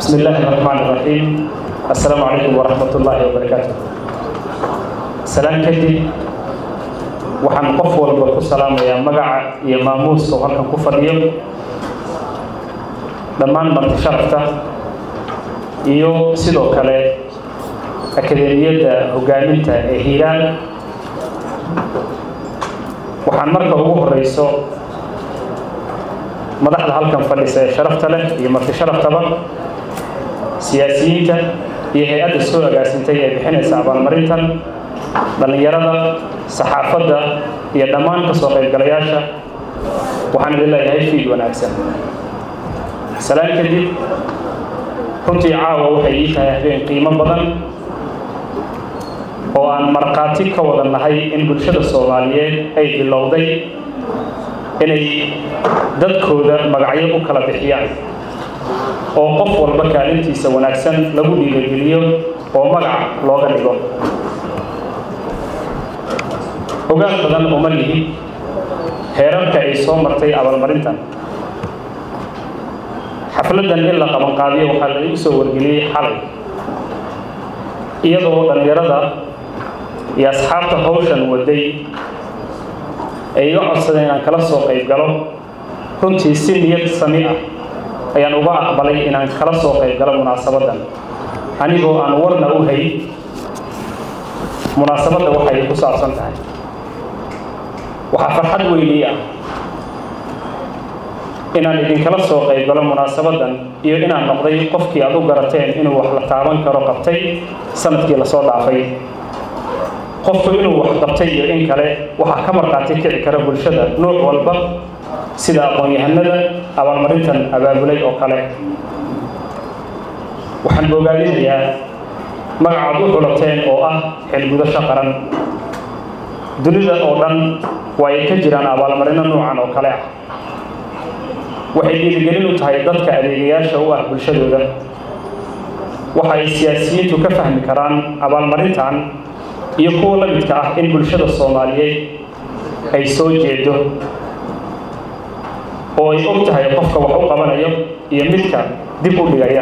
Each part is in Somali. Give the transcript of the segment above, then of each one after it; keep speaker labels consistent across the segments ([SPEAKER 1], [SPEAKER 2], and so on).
[SPEAKER 1] بسم الله الرحمن الرحيم السلام عليكم ورحمة الله وبركاته سلام كدي waxaan qof walba ku salaamayaa magaca iyo maamuuska oo halkan ku fadhiyo dhammaan marti sharafta iyo sidoo kale akademiyadda hogaaminta ee hiiraan waxaan marka ugu horeyso madaxda halkan fadhisa ee sharafta leh iyo marti sharaftaba siyaasiyiinta iyo hay-adda soo agaasintay ee bixinaysa abaalmarintan dhallinyarada saxaafadda iyo dhammaan ka soo qaybgalayaasha waxaan idin leeyahay fiid wanaagsan salaan kadib runtii caawa waxay ii tahay habeen qiimo badan oo aan markhaati ka wada nahay in bulshada soomaaliyeed ay bilowday inay dadkooda magacyo u kala bixiyaan oo qof walba kaalintiisa wanaagsan lagu dhiirageliyo oo magac looga dhigo ogaal badan uma lihi heerarka ay soo martay abaalmarintan xafladdan in la qabanqaabiyo waxaa la igu soo wargeliyey xalay iyadoo dhallinyarada iyo asxaabta hawshan waday ay iga codsadeen inaan kala soo qayb galo runtii si niyad sami ah ayaan uga aqbalay inaan kala soo qayb galo munaasabaddan anigoo aan warna u hay munaasabadda waxay ku saabsan tahay waxaa farxad weynii ah inaan idinkala soo qayb galo munaasabaddan iyo inaan noqday qofkii aad u garateen inuu wax la taaban karo qabtay sanadkii lasoo dhaafay qofku inuu wax qabtay iyo in kale waxaa ka markhaati kici kara bulshada nuuc walba sida aqoon-yahanada abaalmarintan abaabulay oo kale waxaan bogaadinayaa magacaad u xulateen oo ah xilgudasho qaran dunida oo dhan waa ay ka jiraan abaalmarino noocan oo kale ah waxay dhiirigelin u tahay dadka adeegayaasha u ah bulshadooda waxa ay siyaasiyiintu ka fahmi karaan abaalmarintan iyo kuwa la midka ah in bulshada soomaaliyeed ay soo jeedo oo ay og tahay qofka wax u qabanayo iyo midka dib u dhigaya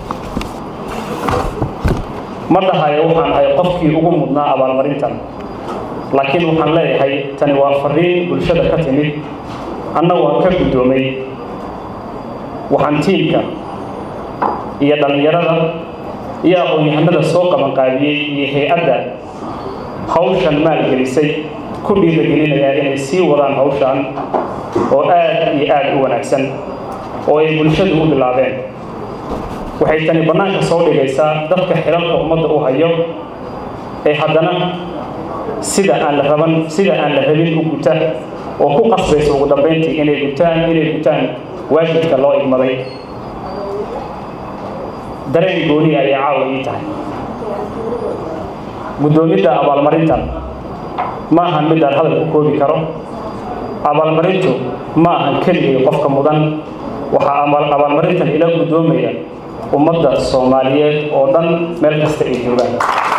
[SPEAKER 1] ma dhahayo waxaan ahay qofkii ugu mudnaa abaalmarintan laakiin waxaan leeyahay tani waa fariin bulshada ka timid anna waan ka guddoomay waxaan tiimka iyo dhallinyarada iyo aqoon-yahanada soo qabanqaabiyey iyo hay-adda hawshan maalgelisay ku dhiiragelinayaa inay sii wadaan hawshan oo aad iyo aad u wanaagsan oo ay bulshadu u bilaabeen waxay tani bannaanka soo dhigaysaa dadka xilalka ummadda u hayo ee haddana sida aan la raban sida aan la rabin u guta oo ku qasbaysa ugu dambayntii inay gutaan inay gutaan waajibka loo igmaday dareen gooni ayay caawa ii tahay guddoomidda abaalmarintan ma ahan mid aan hadal ku koobi karo abaalmarintu ma ahan keligay qofka mudan waxaa abaalmarintan ila guddoomaya ummadda soomaaliyeed oo dhan meel kasta ay joogaan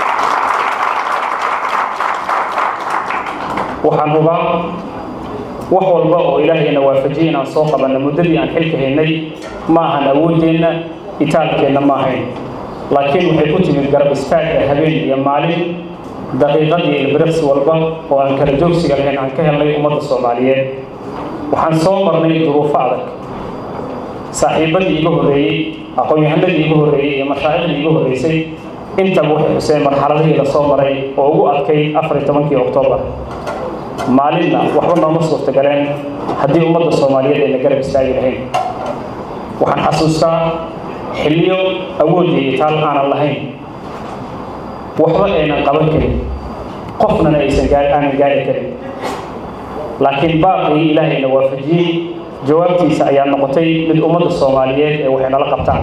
[SPEAKER 1] waxaan hubaa wax walba oo ilaahayna waafajiyay inaan soo qabanno muddadii aan xilka haynay ma ahan awooddeenna itaalkeenna ma ahayn laakiin waxay ku timid garab istaagga habeen iyo maalin daqiiqad iyo ilbiriqsi walba oo aan kala joogsiga lahayn aan ka helnay ummadda soomaaliyeed waxaan soo marnay duruufo adag saaxiibadii iga horreeyey aqoon-yahanadii iga horreeyey iyo mashaaicdii iga horreysay intaba waxay xuseen marxaladihii la soo maray oo ugu adkay afar iyo tobankii oktoobar maalinna waxba nooma suurtagaleen haddii ummadda soomaaliyeed ayna garab istaagi lahayn waxaan xasuustaa xilliyo awoodda iyo taal aanan lahayn waxba aynan qaban karin qofnana aysan aanan gaari karin laakiin baaqii ilaahayna waafajiyey jawaabtiisa ayaa noqotay mid ummadda soomaaliyeed ee waxay nala qabtaan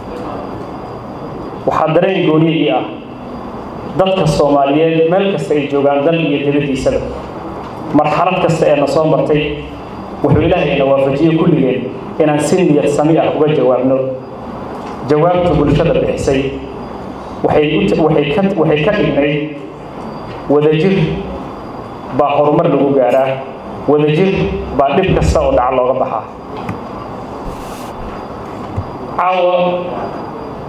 [SPEAKER 1] waxaa dareen gooniye ii ah dadka soomaaliyeed meel kasta ay joogaan dal iyo dibaddiisaba marxalad kasta ee na soo martay wuxuu ilaahayna waafajiyey kulligeen inaan si niyad sami ah uga jawaabno jawaabta bulshada bixisay waxay ka dhignayd wadajir baa horumar lagu gaaraa wadajir baa dhib kasta oo dhaca looga baxaa caawa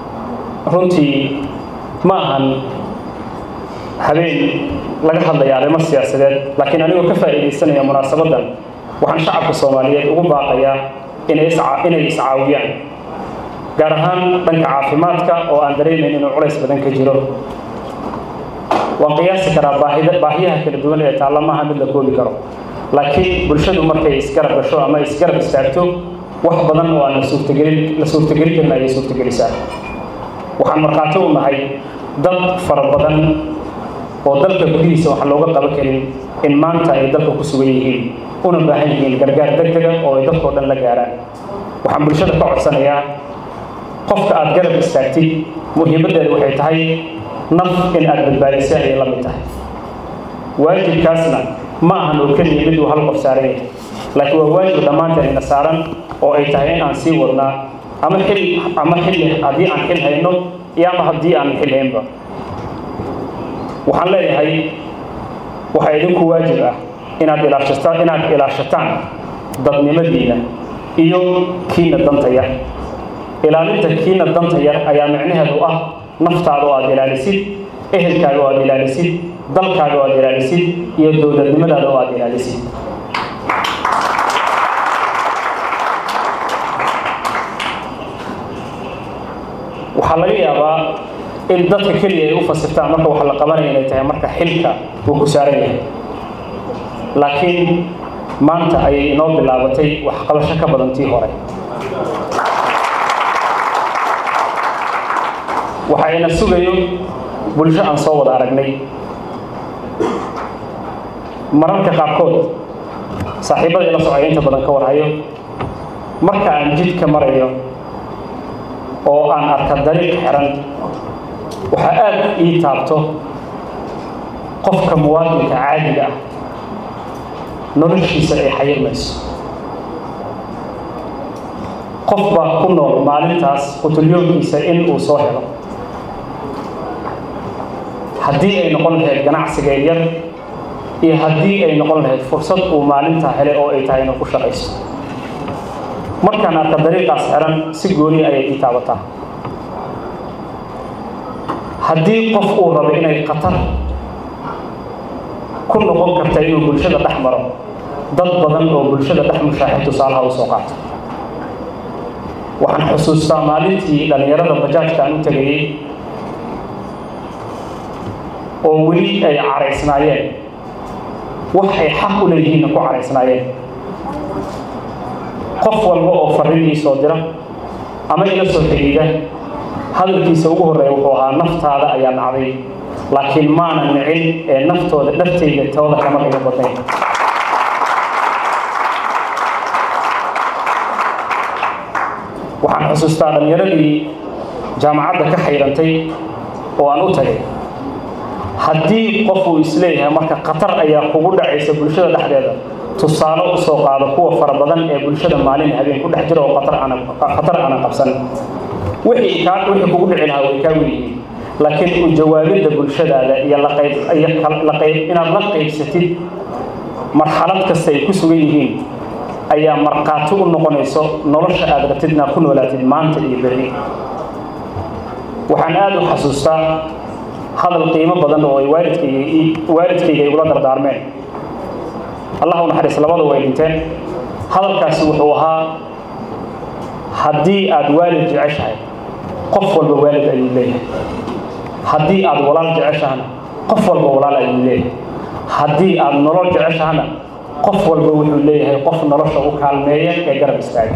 [SPEAKER 1] runtii ma ahan habeen laga hadlaya arrimo siyaasadeed laakiin anigoo ka faa'iidaysanaya munaasabaddan waxaan shacabka soomaaliyeed ugu baaqayaa inay inay iscaawiyaan gaar ahaan dhanka caafimaadka oo aan dareemayn inuu culays badan ka jiro waan qiyaasi karaa baahida baahiyaha kala duwan ee taalla maaha mid la koobi karo laakiin bulshadu markay isgarab gasho ama isgarab istaagto wax badan oo aan la suurtagelin la suurtagelin karin ayay suurtagelisaa waxaan markhaati u nahay dad fara badan oo dalka gudihiisa waxaan looga qaban karin in maanta ay dalka ku sugan yihiin una baahan yihiin gargaar degdega oo ay dadkao dhan la gaaraan waxaan bulshada ka codsanayaa qofka aad garab istaagtid muhiimaddeeda waxay tahay naf in aad badbaadisa ayay la mid tahay waajibkaasna ma ahan oo keliya mid uu hal qof saaran yahay laakiin waa waajib dhammaanteen ina saaran oo ay tahay in aan sii wadnaa ama xil ama xilli haddii aan xil hayno iyo ama haddii aan xil haynba waxaan leeyahay waxaa idinku waajib ah inaad ilaashataan inaad ilaashataan dadnimadiina iyo kiina danta yar ilaalinta kiina danta yar ayaa micnaheedu ah naftaada oo aad ilaalisid ehelkaaga oo aad ilaalisid dalkaaga oo aad ilaalisid iyo dowladnimadaada oo aad ilaalisid waxaa laga yaabaa in dadka keliya ay u fasirtaan marka waxa la qabanaya inay tahay marka xilka uu ku saaran yahay laakiin maanta ayay inoo bilaabatay waxqabasho ka badan tii hore waxa ina sugayo bulsho aan soo wada aragnay mararka qaarkood saaxiibadii la socaya inta badan ka warhayo marka aan jidka marayo oo aan arka dariiq xiran waxaa aad ii taabto qofka muwaadinka caadiga ah noloshiisa ay xayirmayso qof baa ku nool maalintaas qutulyoonkiisa in uu soo helo haddii ay noqon lahayd ganacsiga yar iyo haddii ay noqon lahayd fursad uu maalintaa hele oo ay tahay inuu ku shaqayso markaan arka dariiqaas xiran si gooni ayay ii taabataa haddii qof uu rabo inay khatar ku noqon karta inuu bulshada dhex maro dad badan oo bulshada dhex mushaaxid tusaalaha u soo qaato waxaan xusuustaa maalintii dhallinyarada bajaajka aan u tegayey oo weli ay caraysnaayeen wax ay xaq u leeyihiinna ku caraysnaayeen qof walba oo farriin ii soo dira ama ila soo xidhiida hadalkiisa ugu horreeya wuxuu ahaa naftaada ayaa nacday laakiin maana nicin ee naftooda dhafteyda tooda kama qiga badnayn waxaan xusuustaa dhallinyaradii jaamacadda ka xayrantay oo aan u tagay haddii qof uu isleeyahay marka khatar ayaa kugu dhacaysa bulshada dhexdeeda tusaale u soo qaado kuwa fara badan ee bulshada maalin habeen ku dhex jira oo khatar aanan khatar aanan qabsan wixii kaa wixii kugu dhici lahaa way kaa weyihiin laakiin u jawaabidda bulshadaada iyo la qayb iyo la qayb inaad la qaybsatid marxalad kasta ay ku sugan yihiin ayaa markhaati u noqonayso nolosha aad rabtid inaad ku noolaatid maanta iyo berri waxaan aada u xasuustaa hadal qiimo badan oo ay waalidkayga waalidkayga igula dardaarmeen allah u naxariis labada way dhinteen hadalkaasi wuxuu ahaa haddii aad waalid jeceshahay qof walba waalid ayuu leeyahay haddii aad walaal jeceshahana qof walba walaal ayuu leeyahay haddii aad nolol jeceshahana qof walba wuxuu leeyahay qof nolosha u kaalmeeya ee garab istaaga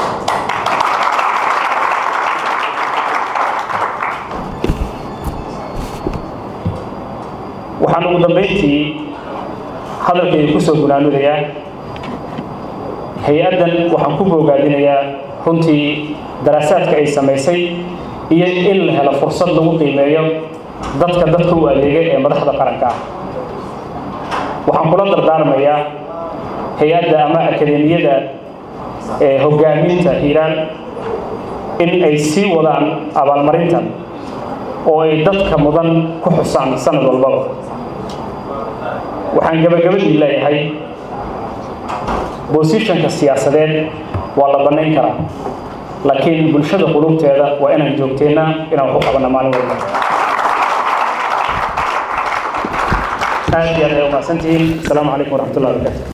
[SPEAKER 1] waxaan ugu dambayntii hadalkayga ku soo gunaanudayaa hay-addan waxaan ku boogaadinayaa runtii daraasaadka ay samaysay iyo in la helo fursad lagu qiimeeyo dadka dadka u adeegay ee madaxda qaranka ah waxaan kula dardaarmayaa hay-adda ama akademiyada ee hoggaaminta hiiraan in ay sii wadaan abaalmarintan oo ay dadka mudan ku xusaan sanad walbaba waxaan gabagabadii leeyahay bosishonka siyaasadeed waa la bannayn karaa laakiin bulshada qulubteeda waa inaan joogteennaa inaan wax u qabanna maalin walba aad iyo aad ay umahadsantihiin asalaamu calaykum waraxmatullahi wabarakatu